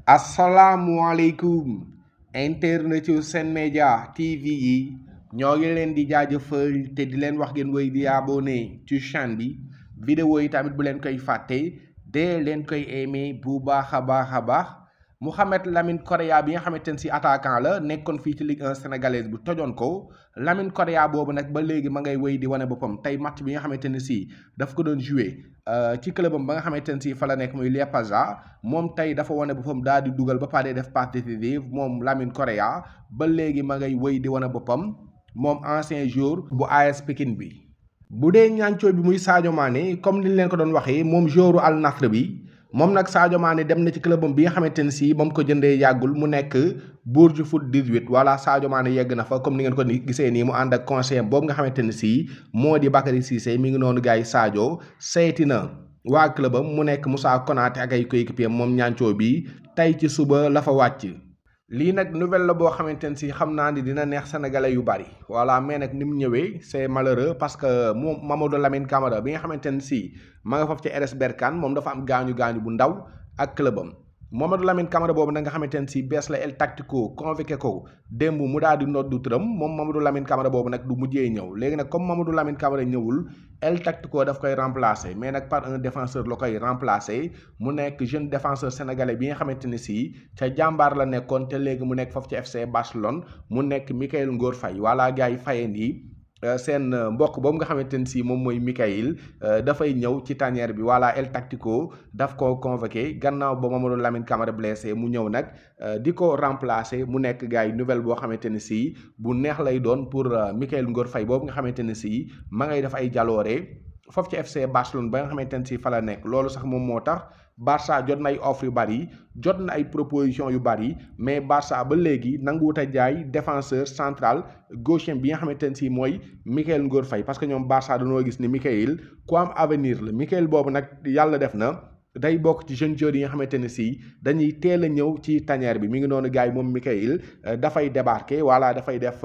asalaamualeykum internet yu Sen Média TV yi ñoo ngi leen di jaajëfal te di leen wax ngeen woy di abonné ci chaîne bi vidéo yi tamit bu leen koy fàtte de leen koy aimé bu baax a baax a baax Mouhamed Lamine Correa bi nga xamante ne si attaquant la nekkoon fii ci Ligue 1 sénégalaise bu tojoon ko Lamine Correa boobu nag ba léegi ma ngay wéy di wane boppam tey match bi nga xamante ne si daf ko doon joué ci clubam ba nga xamante ne si fa la nekk muy Liepāja moom tey dafa wane boppam daal di dugal ba pare def passe décisive moom Lamine Correa ba léegi ma ngay wéy di wane boppam moom ancien joueur bu AS Pikine bi. bu dee ñaancoo bi muy Sadio Mané comme ni leen ko doon waxee moom joueur Al Nassr bi. moom nag Sadio Mané dem na ci clubam bi nga xamante ne si ba mu ko jëndee yàggul mu nekk Bourges Foot 18 voilà Sadio Mané yegg na fa comme ni ngeen ko gisee nii mu ànd ak conseiller boobu nga xamante ne si moo di Bakary Cissé mi ngi noonu gars yi Sadio seeti na waa clubam mu nekk Moussa Konaté ak ay coéquipier moom ñaancoo bi tey ci suba la fa wàcc. lii nag nouvelle la boo xamante ne si xam naa ni dina neex sénégalais yu bari voilà mais nag ni mu ñëwee c'est malheureux parce que moom Mamadou Lamine Camara bi nga xamante ne si ma nga foofu ci RS Berkane moom dafa am gaañu gaañu bu ndaw ak clubam Mamadou Lamine Camara boobu nag nga xamante ne si bees la El Tactico convoqué ko démb mu daal di noddu turam moom Mamadou Lamine Camara boobu nag du mujjee ñëw léegi nag comme Mamadou Lamine Camara ñëwul El Tactico daf koy remplacer mais nag par un défenseur la koy remplacer mu nekk jeune défenseur sénégalais bi nga xamante ne si ca jàmbaar la nekkoon te léegi mu nekk foofu ci FC Barcelone mu nekk Mikayil Ngor Faye voilà gars yi fayeen yi seen mbokk boobu nga xamante ne si moom mooy Mikayil dafay ñëw ci tanière bi voilà El Tactico daf ko convoqué gannaaw ba Mamadou Lamine Camara blessé mu ñëw nag di ko remplacer mu nekk gars yi nouvelle boo xamante ne si bu neex lay doon pour Mikayil Ngor Faye boobu nga xamante ne si ma ngay def ay jaloore foofu ci FC Barcelone ba nga xamante ne si fa la nekk loolu sax moom moo tax Barça jot na ay offre yu bari jot na ay proposition yu bari mais Barça ba léegi nanguwut a jaay défenseur central gaucher bi nga xamante ne si mooy Mikayil Ngor Faye parce que ñoom Barça dañoo gis ni Mikayil ku am avenir la Mikayil boobu nag yàlla def na day bokk ci jeunes joueurs yi nga xamante ne si dañuy teel a ñëw ci tanière bi mi ngi noonu gars yi moom Mikayil dafay débarquer voilà dafay def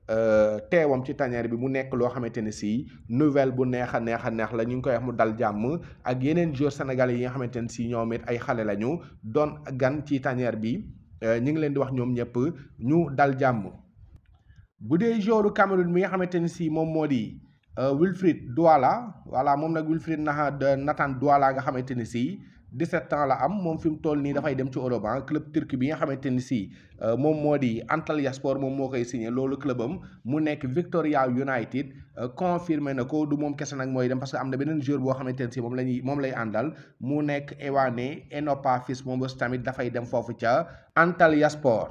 teewam ci tanière bi mu nekk loo xamante ne si nouvelle bu neex a neex a neex la ñu ngi koy wax mu dal jàmm ak yeneen joueurs sénégalais yi nga xamante ne si ñoom it ay xale lañu doon gan ci tanière bi ñu ngi leen di wax ñoom ñëpp ñu dal jàmm. bu dee joueur Cameroun mi nga xamante ne si moom moo di Wilfried Douala voilà moom nag Wilfried Nathan Douala nga xamante ne si. 17 ans la am moom fi mu toll nii dafay dem ci Europe club turc bi nga xamante ni si moom moo di Antalyaspor moom moo koy signé loolu clubam mu nekk Victoria United confirmé na ko du moom kese nag mooy dem parce que am na beneen joueur boo xamante ne si moom la ñuy moom lay àndal mu nekk Ewane Enopafis moom bés tamit dafay dem foofu ca Antalyaspor.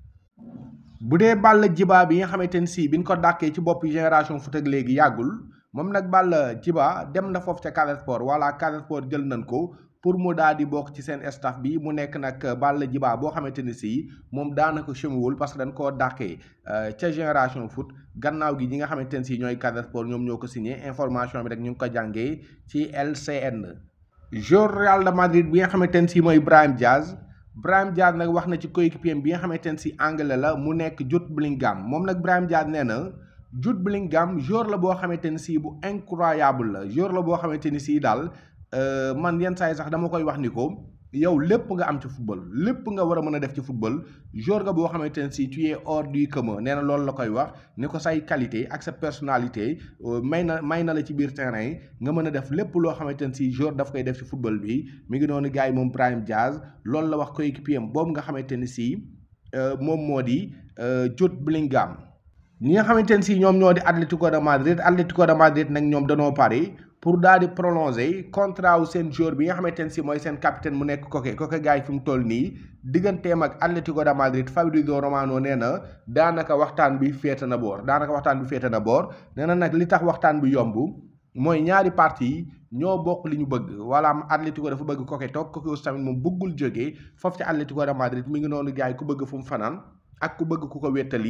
bu dee Balla Djiba bi nga xamante ni si biñ ko dàkkee ci bopp génération foot ak léegi yàggul moom nag Balla Djiba dem na foofu ca Casa Sport voilà Casa Sport jël nañ ko. pour mu daal di bokk ci seen staff bi mu nekk nag Balla Djiba boo xamante ni si moom daanaka chemuwul parce que dañ koo dàqee ca génération foot gannaaw gi ñi nga xamante ne si ñooy Casa Sport ñoom ñoo ko signé information bi rek ñu ngi ko jàngee ci LCN. joueur Real de Madrid bi nga xamante ne si mooy Brahim Diaz Brahim Diaz nag wax na ci coéquipier bi nga xamante ne si anglais la mu nekk Jude Bellingham moom nag Brahim Diaz nee na Jude Bellingham joueur la boo xamante ni si bu incroyable la joueur la boo xamante ni si daal. man yenn saa yi sax dama koy wax ni ko yow lépp nga am ci football lépp nga war a mën a def ci football joueur nga boo xamante ne si tu es hors du commun nee na loolu la koy wax ni ko say qualité ak sa personnalité may na may na la ci biir terrain nga mën a def lépp loo xamante ne si joueur daf koy def ci football bi mi ngi noonu gars yi moom Brahim Diaz loolu la wax coéquipier am boobu nga xamante ne si moom moo di Jude Bellingham ñi nga xamante ne si ñoom ñoo di Atlético de Madrid Atlético de Madrid nag ñoom danoo pare pour daal di prolonger contrat wu seen joueur bi nga xamante ne si mooy seen capitaine mu nekk Koke Koke gars yi fi mu toll nii digganteem ak Atlético de Madrid Fabrizio Romano nee na daanaka waxtaan bi féete na boor daanaka waxtaan bi féete na boor nee na nag li tax waxtaan bi yomb mooy ñaari parti yi ñoo bokk li ñu bëgg wala Atlético dafa bëgg Koke toog Koke aussi tamit moom bëggul jógee foofu ci Atlético de Madrid mi ngi noonu gars yi ku bëgg fu mu fanaan ak ku bëgg ku ko wéttali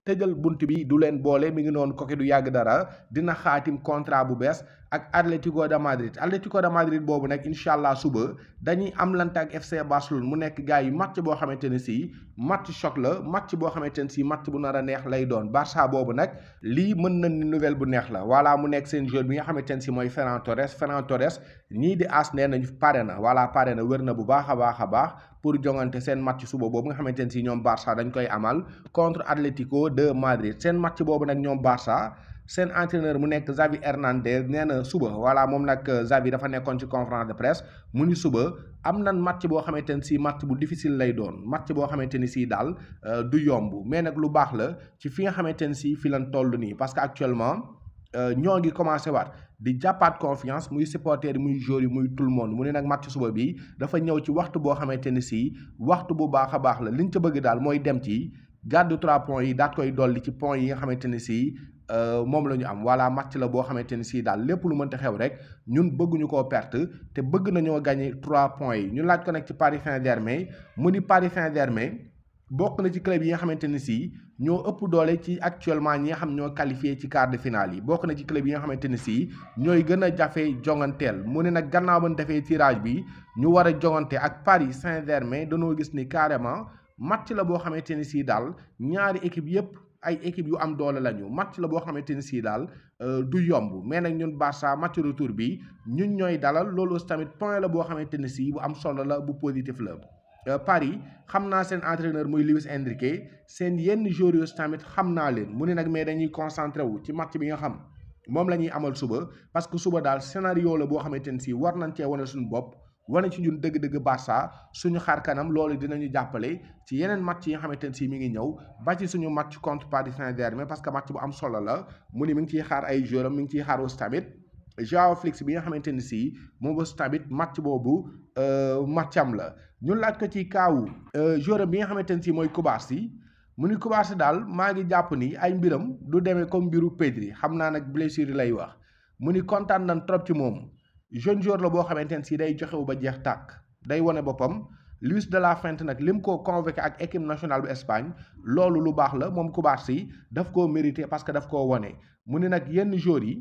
tëjal bunt bi du leen boole mi ngi noonu koke du yàgg dara dina xaatim contrat bu bees ak Atlético de Madrid Atlético de Madrid boobu nag incha allah suba dañuy am lante ak FC Barcelone mu nekk gars yi match boo xamante ne si match choc la match boo xamante ne si match bu nar a neex lay doon Barça boobu nag lii mën na ni nouvelle bu neex la voilà mu nekk seen joueur bi nga xamante ne si mooy Ferran Torres Ferran Torres ñii di as nee nañu pare na voilà pare na wér na bu baax a baax a baax pour jongante seen match suba boobu nga xamante ne si ñoom Barça dañ koy amal contre Atlético de Madrid seen match boobu nag ñoom Barça seen entraîneur mu nekk Xavi Hernandez nee na suba voilà moom nag Xavi dafa nekkoon ci conférence de presse mu ni suba am nan match boo xamante ne si match bu difficile lay doon match boo xamante ni si daal du yomb mais nag lu baax la ci fi nga xamante ne si fi lan toll nii parce que actuellement ñoo ngi commencé waat di jàppaat confiance muy supporter yi muy joueur yi muy tout le monde mu ne nag match suba bi dafa ñëw ci waxtu boo xamante ni si waxtu bu baax a baax la liñ ca bëgg daal mooy dem ci gàddu trois points yi daat koy dolli ci points yi nga xamante ni si moom la ñu am voilà match la boo xamante ni si daal lépp lu mënta xew rek ñun bëgguñu koo perte te bëgg nañoo gagner trois points yi ñu laaj ko nag ci Paris Saint-Germain mu ni Paris Saint-Germain bokk na ci club yi nga xamante ni si ñoo ëpp doole ci actuellement ñi nga xam ñoo qualifié ci quart de finale yi bokk na ci club yi nga xamante ni si ñooy gën a jafe jonganteel mu ne nag gannaaw ba ñu defee tirage bi ñu war a jongante ak Paris Saint-Germain dañoo gis ni carrément match la boo xamante ni si daal ñaari équipe yépp ay équipe yu am doole lañu match la boo xamante ni si daal du yomb mais nag ñun Barça match retour bi ñun ñooy dalal loolu aussi tamit point la boo xamante ni si bu am solo la bu positif la. Paris xam naa seen entraîneur muy Luis Enrique seen yenn joueurs yi tamit xam naa leen mu ne nag mais dañuy concentré wu ci match bi nga xam moom la ñuy amal suba parce que suba daal scénario la boo xamante ni si war nañ cee wane suñu bopp. wane ci ñun dëgg-dëgg Barça suñu xaar kanam loolu dinañu jàppale ci yeneen match yi nga xamante ne si mi ngi ñëw ba ci suñu match contre Paris Saint-Germain parce que match bu am solo la mu ni mi ngi ciy xaar ay joueurs mi ngi ciy xaar aussi tamit Joao Félix bi nga xamante ni si moom aussi tamit match boobu matcham la ñu laaj ko ci kaawu joueur bi nga xamante ne si mooy Cubarsí mu ni Cubarsí daal maa ngi jàpp ni ay mbiram du demee comme mbiru Pedri xam naa nag blessure yi lay wax mu ni kontaan nañ trop ci moom. jeune joueur la boo xamante ne si day joxewu ba jeex tàkk day wane boppam Luis de la Fuente nag lim ko convoqué ak équipe nationale bu Espagne loolu lu baax la moom Cubarsí daf koo mérité parce que daf koo wane mu ne nag yenn joueurs yi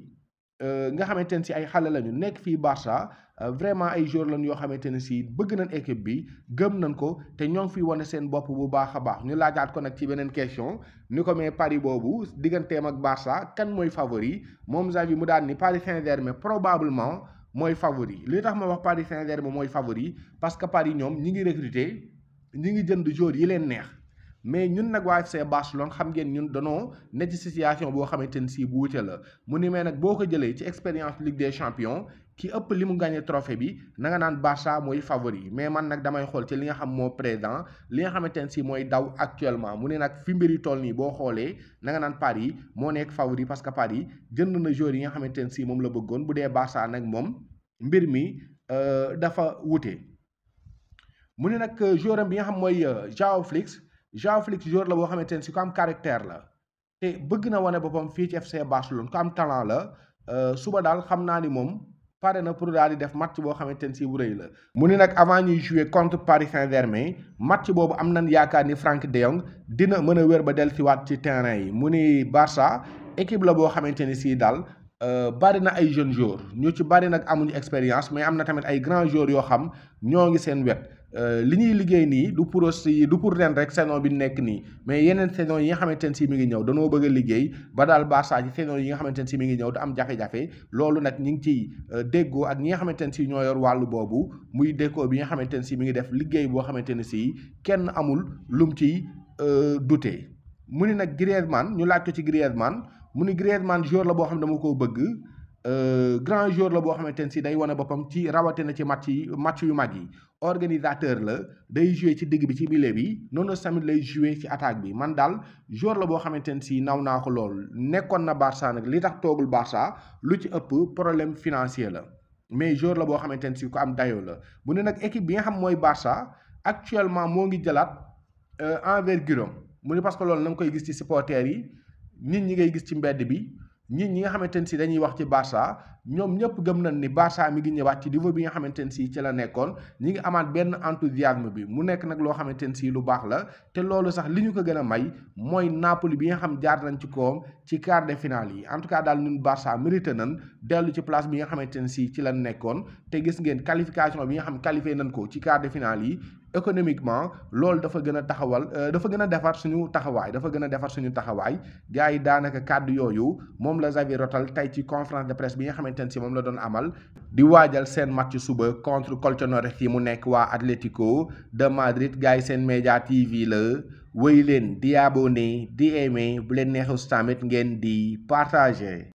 nga xamante ne si ay xale lañu nekk fii Barça vraiment ay joueurs lañu yoo xamante ne si bëgg nañ équipe bi gëm nañ ko te ñoo ngi fiy wane seen bopp bu baax a baax ñu laajaat ko nag ci beneen question ni ko mais Paris boobu digganteem ak Barça kan mooy favori moom Xavi mu daan ni Paris Saint-Germain probablement. mooy favori li tax ma wax Paris Saint-Germain mooy favori parce que Paris ñoom ñi ngi recruter ñi ngi jënd joueurs yi leen neex mais ñun nag waa FC Barcelone xam ngeen ñun danoo ne ci situation boo xamante ni si bu wute la mu ni mais nag boo ko jëlee ci expérience Ligue des Champions ki ëpp li mu gagné trophée bi na nga naan Barça mooy favori mais man nag damay xool ci li nga xam moo présent li nga xamante ne si mooy daw actuellement mu ne nag fi mbiri toll nii boo xoolee na nga naan Paris moo nekk favori parce que Paris jënd na joueurs yi nga xamante ne si moom la bëggoon bu dee Barça nag moom mbir mi dafa wute mu ne nag joueur am bi nga xam mooy Joao Félix Joao Félix joueur la boo xamante ne si ku am caractère la te bëgg na wane boppam fii ci FC Barcelone ku am talent la suba daal xam naa ni moom pare na pour daal di def match boo xamante ne si bu rëy la. mu ni nag avant ñuy jouer contre Paris Saint-Germain match boobu am nañ yaakaar ni Franck de Jong dina mën a wér ba dellusiwaat ci terrain yi mu ni Barça équipe la boo xamante ni si daal. bari na ay jeunes joueurs ñu ci bari nag amuñu expérience mais am na tamit ay grands joueurs yoo xam ñoo ngi seen wet li ñuy liggéey nii du pour aussi du pour ren rek saison bi nekk nii mais yeneen saison yi nga xamante ne si mi ngi ñëw danoo bëgg a liggéey ba daal Barça ci saison yi nga xamante ne si mi ngi ñëw du am jafe-jafe loolu nag ñu ngi ciy déggoo ak ñi nga xamante ne si ñoo yor wàllu boobu muy déggoo bi nga xamante ne si mi ngi def liggéey boo xamante ne si kenn amul lum ciy dute mu ni nag Griezmann ñu laaj ko ci Griezmann mu ni Griezmann joueur la boo xam ne dama koo bëgg grand joueur la boo xamante ne si day wane boppam ci rawatina ci match yi match yu mag yi organisateur la day jouer ci digg bi ci milieu bi noonu tamit lay jouer ci attaque bi man daal joueur la boo xamante ne si naw naa ko lool nekkoon na Barça nag li tax toogul Barça lu ci ëpp problème financier la mais joueur la boo xamante ne si ku am dayoo la bu ne nag équipe bi nga xam mooy Barça actuellement moo ngi jëlaat envergure am mu ne parce que loolu na nga koy gis ci supporters yi nit ñi ngay gis ci mbedd bi nit ñi nga xamante ne si dañuy wax ci Barça ñoom ñëpp gëm nañ ni Barça mi ngi ñëwaat ci niveau bi nga xamante ne si ci la nekkoon ñi ngi amaat benn enthousiasme bi mu nekk nag loo xamante ne si lu baax la te loolu sax li ñu ko gën a may mooy Napoli bi nga xam jaar nañ ci kawam ci quart de finale yi en tout cas daal ñun Barça mérité nañ dellu ci place bi nga xamante ne si ci la nekkoon te gis ngeen qualification bi nga xam qualifié nañ ko ci quart de finale yi économiquement loolu dafa gën a taxawal dafa gën a defar suñu taxawaay dafa gën a defar suñu taxawaay gars yi daanaka kàddu yooyu moom la Xavi rotal tey ci conférence de presse bi nga xamante ne si moom la doon amal di waajal seen match suba contre Colchoneros yi mu nekk waa Atlético de Madrid gars yi seen média TV la wéy leen di abonné di aimé bu leen neexus tamit ngeen di partager